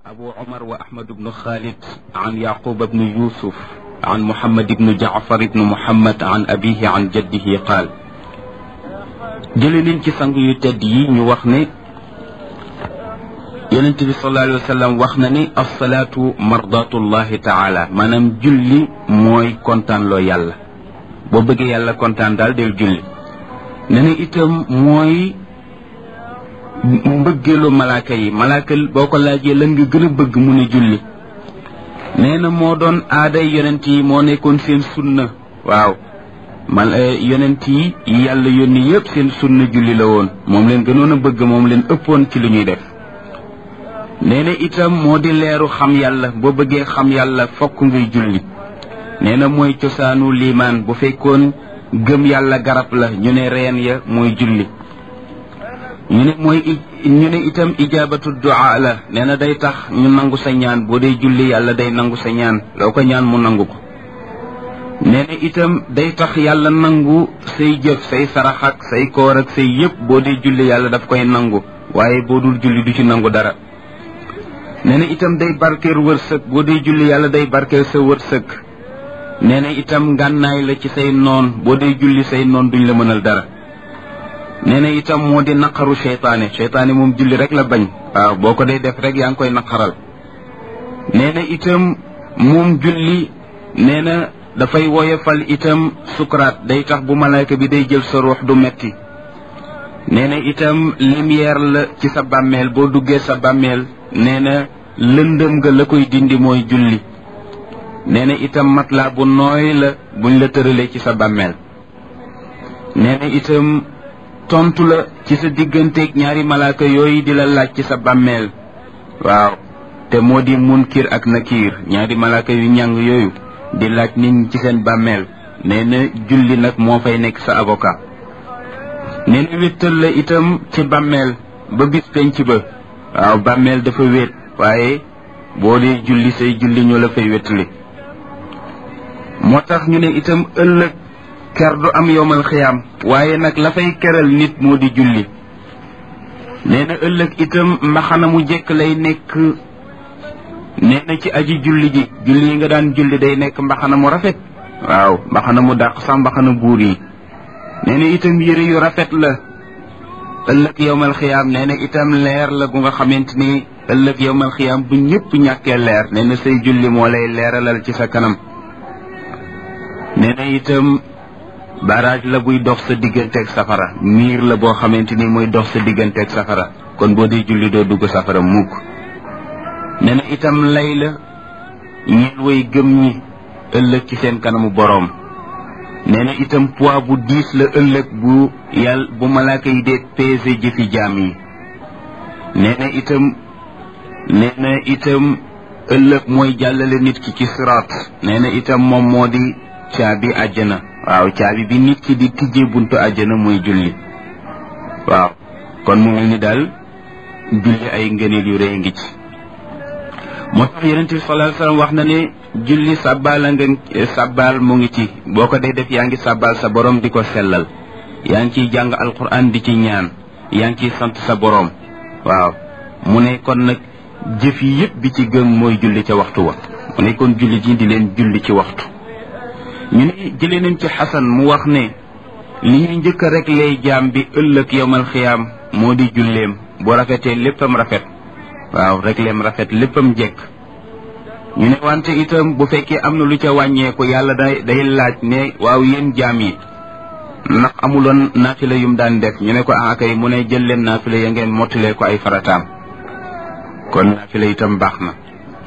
أبو عمر وأحمد بن خالد عن يعقوب بن يوسف عن محمد بن جعفر بن محمد عن أبيه عن جده قال jële nañ ci sang yu tedd yi ñu wax ne yonent bi sallallahu alayhi wa sallam wax na ni alsalaatu mardatullahi taala maanaam julli mooy kontaan loo yàlla boo bëggee yàlla kontaan daal del julli ne na itam mooy mbëggeelu malaaka yi malaaka boo ko laajee lan nga gën a bëgg mu ne julli nee na moo doon aaday yonent yi moo nekkoon seen sunna waaw man yonent yi yàlla yónni yëpp seen sunna julli la woon moom leen gënoon a bëgg moom leen ëppoon ci lu ñuy def nee na itam moo di leeru xam yàlla boo bëggee xam yàlla fokk ngay julli nee na mooy cosaanu liimaan bu fekkoon gëm yàlla garab la ñu ne reen ya mooy julli ñu ne mooy ñu ne itam ijaabatu du'a la nee na day tax ñu nangu sa ñaan boo dee julli yàlla day nangu sa ñaan loo ko ñaan mu nangu ko nee na itam day tax yàlla nangu say jëf say sarax ak say koor ak say yëpp boo dee julli yàlla daf koy nangu waaye boo dul julli du ci nangu dara nee na itam day barkeel wërsëg boo dee julli yàlla day barkeel sa wërsëg nee na itam ngànnaay la ci say noon boo dee julli say noon duñ la mënal dara nee na itam moo di naqaru seytaane seytaane moom julli rek la bañ waaw boo ko dee def rek yaa ngi koy naqaral nee na itam moom julli nee na dafay woyofal itam sukuraat day tax bu malaaka bi day jël sa ruux du metti nee na itam lumière la ci sa bàmmeel boo duggee sa bàmmeel nee na lëndëm nga la koy dindi mooy julli nee na itam matelas bu nooy la buñ la tëralee ci sa bàmmeel nee na itam tontu la ci sa digganteeg ñaari malaaka yooyu di la laaj ci sa bàmmeel waaw te moo di munkir ak nakiir ñaari malaaka yu ñàng yooyu di laaj nit ñi ci seen bàmmeel nee na julli nag moo fay nekk sa avocat nee na wéttal la itam ci bàmmeel ba bis penc ba waaw bàmmeel dafa wéet waaye boo dee julli say julli ñoo la fay wéttali moo tax ñu ne itam ëllëg ker du am yowmal xiyaam waaye nag la fay keral nit moo di julli nee na ëllëg itam mbaxana mu jekk lay nekk nee na ci aji julli ji julli yi nga daan julli day nekk mbaxana mu rafet waaw mbaxana mu dàq sax mbaxana buur yi nee na itam yëre yu rafet la ëllëg yowmal xiyaam nee na itam leer la gu nga xamante ni ëllëg yowmal xiyaam bu ñëpp ñàkkee leer nee na say julli moo lay leeralal ci sa kanam nee na itam barage la buy dox sa digganteeg safara miir la boo xamante ni mooy dox sa digganteeg safara kon boo dee julli doo dugg safara mukk nee na itam lay la ñeel way gëm ñi ëllëg ci seen kanamu boroom nee na itam poids bu diis la ëllëg bu yàlla bu malaaka yi dee peser jëfi jaam yi nee na itam nee na itam ëllëg mooy jàllale nit ki ci siraat nee na itam moom moo di caabi àjjana waaw caabi bi nit ki di tijjee buntu àjjana mooy julli waaw kon mu mel ni daal julli ay ngëneel yu rëy ngi ci moo tax yonent bi sallallahu alayhi wasallam wax na ne julli sàbbaal a nga sàbbaal mu ngi ci boo ko dee def yaa ngi sàbbaal sa borom di ko sellal yaa ngi ciy jàng alquran di ci ñaan yaa ngi ciy sant sa borom waaw mu ne kon nag jëf yi yëpp bi ci gën mooy julli ca waxtu wa mu ne kon julli ji di leen julli ci waxtu ñu ne jëlee nañ ci xasan mu wax ne li ñuy njëkk rek lay jaam bi ëllëg yowmal xiyaam moo di julleem bu rafetee léppam rafet waaw rek leem rafet léppam jekk ñu ne wante itam bu fekkee am na lu ca wàññeeku yàlla day day laaj ne waaw yéen jaam yi ndax amuloon naafila yum daan def ñu ne ko ah kay mu ne jël leen naafila ya ngeen mottalee ko ay farataam kon naafila itam baax na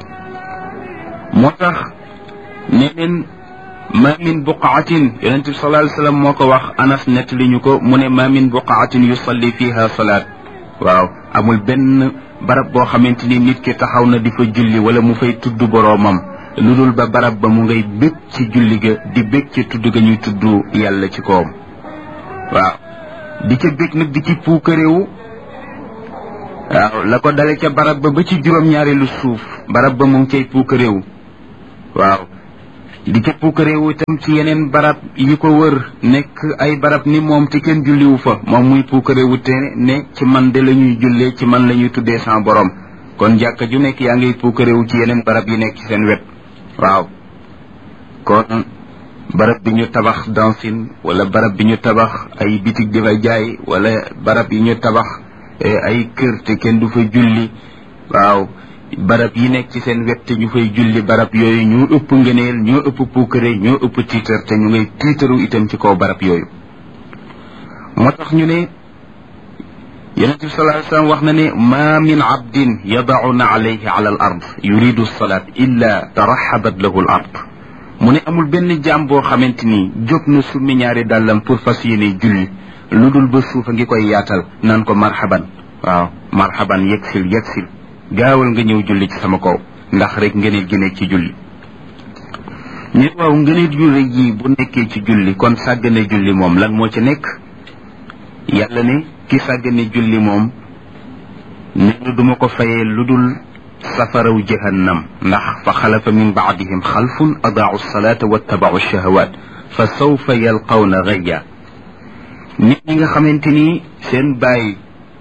moo tax nee neen ma min buqaatin yonent bi sallallahu alayhi wasallam moo ko wax anas nett li ñu ko mu ne ma min buqaatin yusalli fiha salaat waaw amul benn barab boo xamante ni nit ki taxaw na di fa julli wala mu fay tudd boroomam lu dul ba barab ba mu ngay bég ci julli ga di bég ci tudd ga ñuy tudd yàlla ci kawam waaw di ca bég nag di ci puukaréewu waaw la ko dale ca barab ba ba ci juróom-ñaari lu suuf barab ba mu ngi cay puukaréewu waaw di ca puukaréewu itam ci yeneen barab yi ko wër nekk ay barab ni moom te kenn julliwu fa moom muy puukaréewu te ne ci man de la ñuy jullee ci man la ñuy tuddee sans borom kon jàkka ju nekk yaa ngay puukarewu ci yeneen barab yi nekk ci seen wet waaw kon barab bi ñu tabax dancing wala barab bi ñu tabax ay bitig di fa jaay wala barab yi ñu tabax ay kër te kenn du fa julli waaw barab yi nekk ci seen wet te ñu fay julli barab yooyu ñoo ëpp ngëneel ñoo ëpp puukare ñoo ëpp tiitar te ñu ngay tiitaru itam ci kaw barab yooyu moo tax ñu ne yonente bi sallallahu alayhi wasallam wax na ne ma min abdin yadauna alayhi ala al ard yuridu salat illa taraxabat lahu al ard mu ne amul benn jaam boo xamante ni jóg na summi ñaari dàllam pour fas yéene julli lu dul ba suufa ngi koy yaatal naan ko marhaban waaw marhaban yegsil yegsil gaawal nga ñëw julli ci sama kaw ndax rek ngëneel gi nekk ci julli ñu waaw ngëneel yu rëy yi bu nekkee ci julli kon sàggane julli moom lan moo ci nekk yàlla ne ki sàggane julli moom nee na duma ko fayee lu dul safaraw jahannam ndax fa xalafa min baadihim xalfun adaau salata wattabau shahawat fa sawfa yalqawna gayya nit ñi nga xamante ni seen baay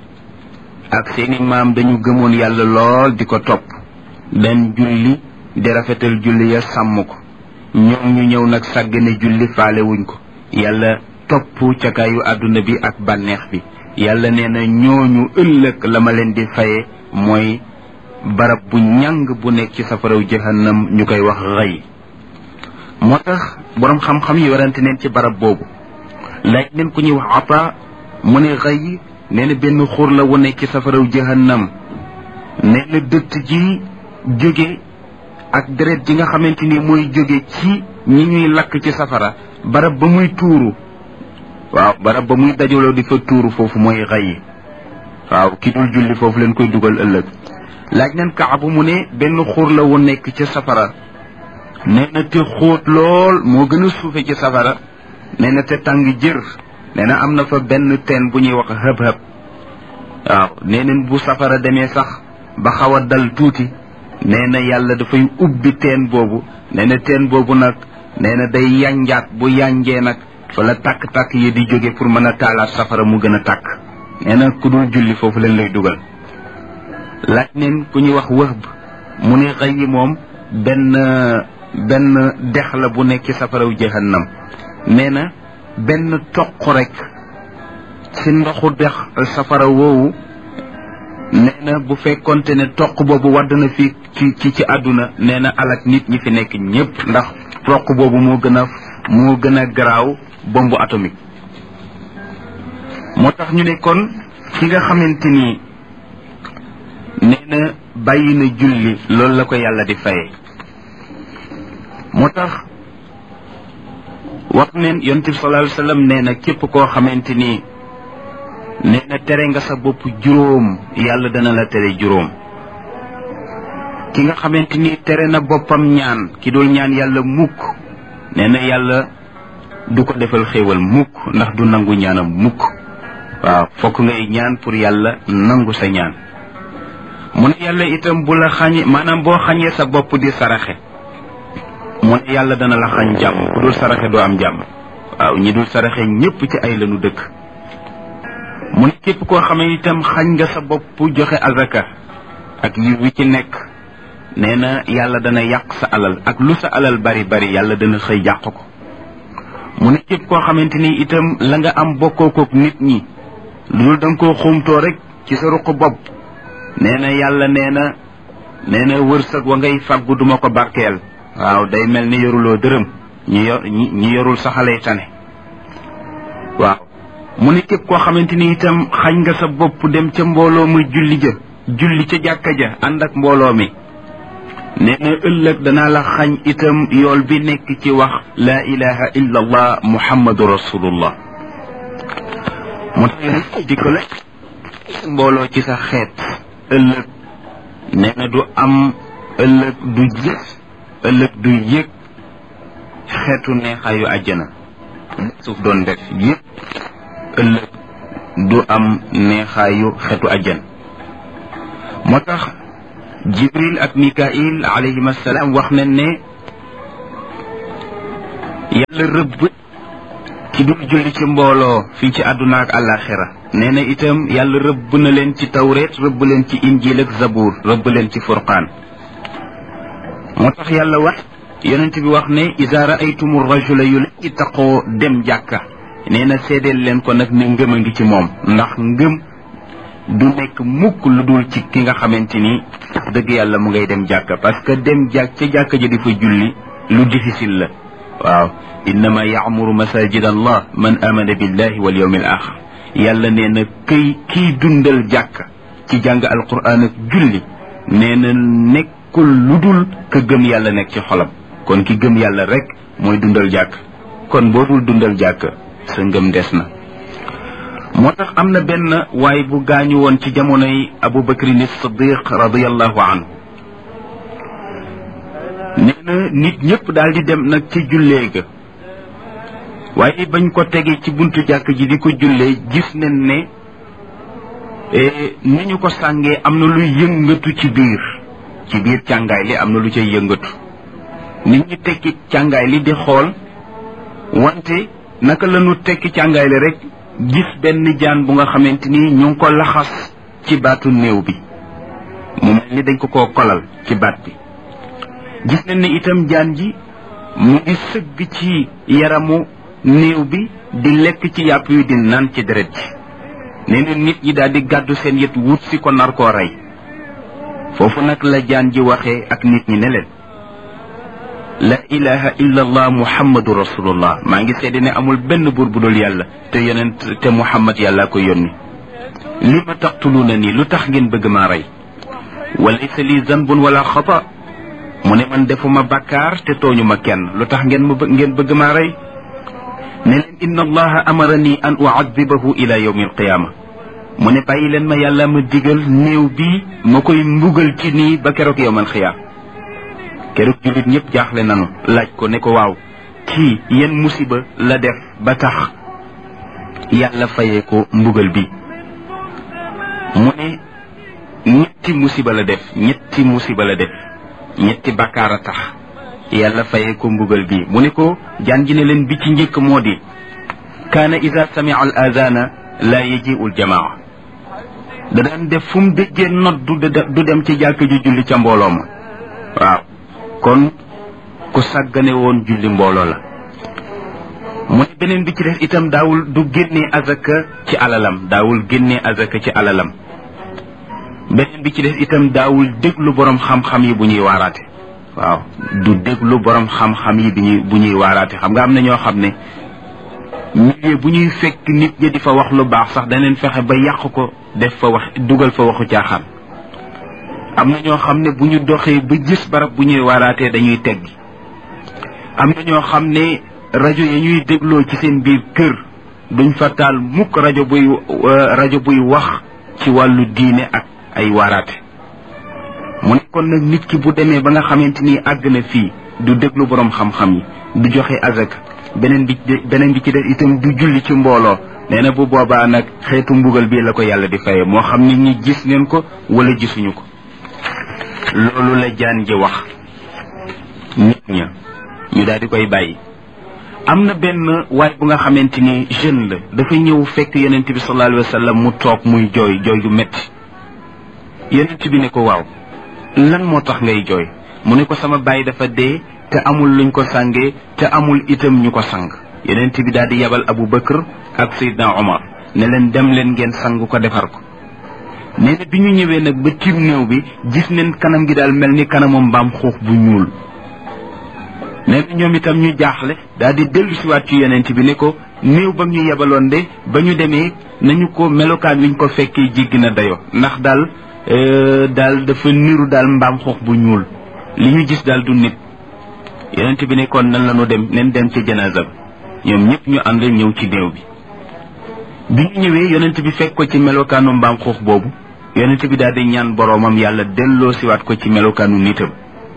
ak seeni maam dañu gëmoon yàlla lool di ko topp dan julli di rafetal julli ya sàmm ko ñoom ñu ñëw nag sàggane julli faale wuñ ko yàlla topp cakaayu àdduna bi ak bànneex bi yàlla nee na ñooñu ëllëg la ma leen di faye mooy barab bu ñàng bu nekk ci safaraw jahannam ñu koy wax xëy moo tax boroom xam-xam yi warante neen ci barab boobu laaj neen ku ñuy wax ata mu ne xëy nee na benn xur la wu nekk ci safaraw jahannam nee na dëtt ji jóge ak deret ji nga xamante ni mooy jóge ci ñi ñuy lakk ci safara barab ba muy tuuru waaw barab ba muy dajaloo di fa tuuru foofu mooy xëy waaw ki dul julli foofu leen koy dugal ëllëg laaj nañ kaabu mu ne benn xur la wu nekk ci safara nee na te xóot lool moo gën a suufe ci safara nee na te tàng jër nee na am na fa benn teen bu ñuy wax hëb-hëb waaw nee nañ bu safara demee sax ba xaw a dal tuuti nee na yàlla dafay ubbi teen boobu nee na teen boobu nag nee na day yanjaat bu yanjee nag fa la tàkk-tàkk yi di jóge pour mën a taalaat safara mu gën a tàkk nee na ku dul julli foofu leen lay dugal laaj neen ku ñuy wax wëhb mu ne xëy yi moom benn benn dex la bu nekk ci safaraw jahannam nee na benn toq rek ci ndoxu dex safara woowu nee na bu fekkonte ne toq boobu wadd na fii ci ci ci àdduna nee na alak nit ñi fi nekk ñépp ndax toq boobu moo gën a moo gën a garaaw bombe atomique moo tax ñu ne kon ki nga xamante ni nee na bàyyi na julli loolu la ko yàlla di faye moo tax wax neen yonent bi sallallahu alayhi wasallam nee na képp koo xamante ni nee na tere nga sa bopp juróom yàlla dana la tere juróom ki nga xamante ni tere na boppam ñaan ki dul ñaan yàlla mukk nee na yàlla du ko defal xéewal mukk ndax du nangu ñaanam mukk waaw fokk ngay ñaan pour yàlla nangu sa ñaan mu ne yàlla itam bu la xañe maanaam boo xañee sa bopp di saraxe mu ne yàlla dana la xañ jàmm ku dul saraxe doo am jàmm waaw ñi dul saraxe ñépp ci ay lanu dëkk mu ne képp koo xamee itam xañ nga sa bopp joxe azaka ak yi wi ci nekk nee na yàlla dana yàq sa alal ak lu sa alal bari bari yàlla dana xëy yàq ko mu ne képp koo xamante ni itam la nga am bokkoo kook nit ñi lu dul da nga koo xumtoo rek ci sa ruq bopp nee na yàlla nee na nee na wërsëg wa ngay fàggu duma ko barkeel waaw day mel ni yoruloo dërëm ñi yor ñi yorul saxalay tane waaw mu ne képp koo xamante ni itam xañ nga sa bopp dem ca mbooloo muy julli ja julli ca jàkka ja ànd ak mbooloo mi nee na ëllëg danaa la xañ itam yool bi nekk ci wax laa ilaha illa allah muhammadu rasulullah mu tax di ko la mbooloo ci sa xeet ëllëg nee na du am ëllëg du gis ëllëg du yëg xeetu neexaayu àjjana suuf doon def yëpp ëllëg du am neexaayu xeetu àjjana moo tax jibril ak mikail alayhim assalaam wax nañ ne yàlla rëbb ci dul julli ci mbooloo fii ci àdduna ak àllaaxira nee na itam yàlla rëbb na leen ci tawreet rëbb leen ci injil ak zabuur rëbb leen ci furqaan moo tax yàlla wax yonent bi wax ne iza raaytumu rajula yu la ittaqoo dem jàkka nee na seedeel leen ko nag ne ngëm a ngi ci moom ndax ngëm du nekk mukk lu dul ci ki nga xamante ni dëgg yàlla mu ngay dem jàkka parce que dem jàkk ca jàkka ja di fa julli lu difficile la waaw innama yaamuru masajid allah man amana billahi wal yawmi al axir yàlla nee na këy kiy dundal jàkka ci jàng alquran ak julli nee na nekkul lu dul ka gëm yàlla nekk ci xolam kon ki gëm yàlla rek mooy dundal jàkk kon boo dul dundal jàkk sa ngëm des na moo tax am na benn waay bu gaañu woon ci jamonoy abu bakrin siddiq radiallahu anhu nee na nit ñëpp daal di dem nag ci jullee ga waaye bañ ko tegee ci buntu jàkk ji di ko jullee gis nañ ne ni ñu ko sàngee am na lu yëngatu ci biir ci biir càngaay li am na lu cay yëngatu nit ñi tekki càngaay li di xool wante naka la ñu tekki càngaay li rek gis benn jaan bu nga xamante ni ñu ngi ko laxas ci baatu néew bi mu mel ni dañ ko koo kolal ci baat bi gis nañ ne itam jaan ji mu ngi sëgg ci yaramu néew bi di lekk ci yàpp yu di naan ci deret ji nee na nit ñi daal di gàddu seen yët wut si ko nar koo rey foofu nag la jaan ji waxee ak nit ñi ne leen la ilaha illa allah muhammadu rasulullah maa ngi seede ne amul benn buur bu dul yàlla te yonent te muhammad yàlla ko yónni li ma taqtuluuna nii lu tax ngeen bëgg maa rey walaysa li zanbun wala xata mu ne man defuma bakkaar te tooñu ma kenn lu tax ngeen ma ngeen bëgg maa rey ne leen inna allaha amarani an uadibahu ila yawmi alqiyaama mu ne bàyyi leen ma yàlla ma digal néew bi ma koy mbugal ci nii ba keroog yowmal xiyaam keroog jullit ñëpp jaaxle nanu laaj ko ne ko waaw kii yenn musiba la def ba tax yàlla fayee ko mbugal bi mu ne ñetti musiba la def ñetti musiba la def ñetti bakkaar a tax yàlla fayee ko mbugal bi mu ne ko jaan ji ne leen bi ci njëkk moo di kaana ida samia al adana la yajiu l jamaa da daan def fu mu déggee nodd du dem ci jàkk ju julli ca mbooloo ma waaw kon ku sàggane woon julli mbooloo la mu ne beneen bi ci def itam daawul du génnee azaka ci alalam daawul génnee azaka ci alalam beneen bi ci def itam daawul déglu borom xam-xam yi bu ñuy waaraate waaw du déglu borom xam-xam yi bi ñuy bu ñuy waaraate xam nga am na ñoo xam ne milieu bu ñuy fekk nit ñi di fa wax lu baax sax daneen fexe ba yàq ko def fa wax dugal fa waxu caaxaan am na ñoo xam ne bu ñu doxee ba gis barab bu ñuy waaraatee dañuy teggi am na ñoo xam ne rajo yi ñuy dégloo ci seen biir kër duñ fa taal mukk rajo buy rajo buy wax ci wàllu diine ak ay waaraate mu ne kon nag nit ki bu demee ba nga xamante ni àgg na fii du déglu borom xam-xam yi du joxe azak beneen bi beneen bi ci def itam du julli ci mbooloo nee na bu boobaa nag xeetu mbugal bii la ko yàlla di faye moo xam nit ñi gis neen ko wala gisuñu ko loolu la jaan ji wax nit ña ñu daal di koy bàyyi am na benn waay bu nga xamante ni jeune la dafa ñëw fekk yonent bi sallallahu alayhi wa sallam mu toog muy jooy jooy gu metti yonent bi ne ko waaw lan moo tax ngay jooy mu ne ko sama baay dafa dee te amul luñ ko sàngee te amul itam ñu ko sang yonent bi daal di yabal Abu Bakr ak Seydina Omar ne leen dem leen ngeen sang ko defar ko nee na bi ñu ñëwee nag ba tiim néew bi gis neen kanam gi daal mel ni kanamu mbaam xuux bu ñuul nee na ñoom itam ñu jaaxle daal di dellu siwaat ci yonent bi ne ko néew ba ñu yebaloon de ba ñu demee nañu ko melokaan wiñ ko fekkee jéggi na dayo ndax daal daal dafa niru daal mbaam xuux bu ñuul li ñu gis daal du nit yonent bi ne kon nan la ñu dem nen dem ci janaasa bi ñoom ñëpp ñu ànd ñëw ci néew bi bi ñu ñëwee yonent bi fekk ko ci melokaanu mbaam xuux boobu yonent bi daal di ñaan boroomam yàlla delloo siwaat ko ci melokaanu nitam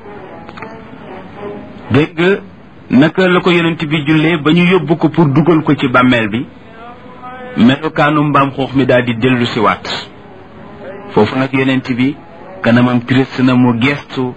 dégg nga naka la ko yonent bi jullee ba ñu yóbbu ko pour dugal ko ci bàmmeel bi melokaanu mbaam xuux mi daal di dellu siwaat foofu nag yonent bi kanamam triste na mu gestu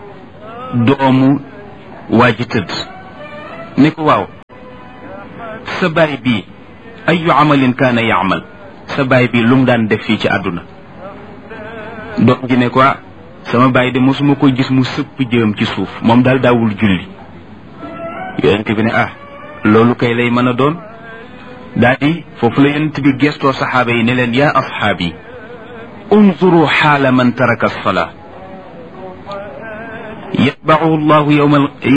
doomu waa ji tëdd ne ko waaw sa baay bii ayu amalin kaana yaamal sa baay bii lu mu daan def fii ci àdduna doom ji ne ko sama baay de mosuma ko gis mu sëpp jëm ci suuf moom daal daawul julli yonent bi ne ah loolu kay lay mën a doon daa di foofu la yonent bi gestoo saxaaba yi ne leen yaa asxaabi unzuru xaala man taraka alsalaa yatbacuhu allahu yowma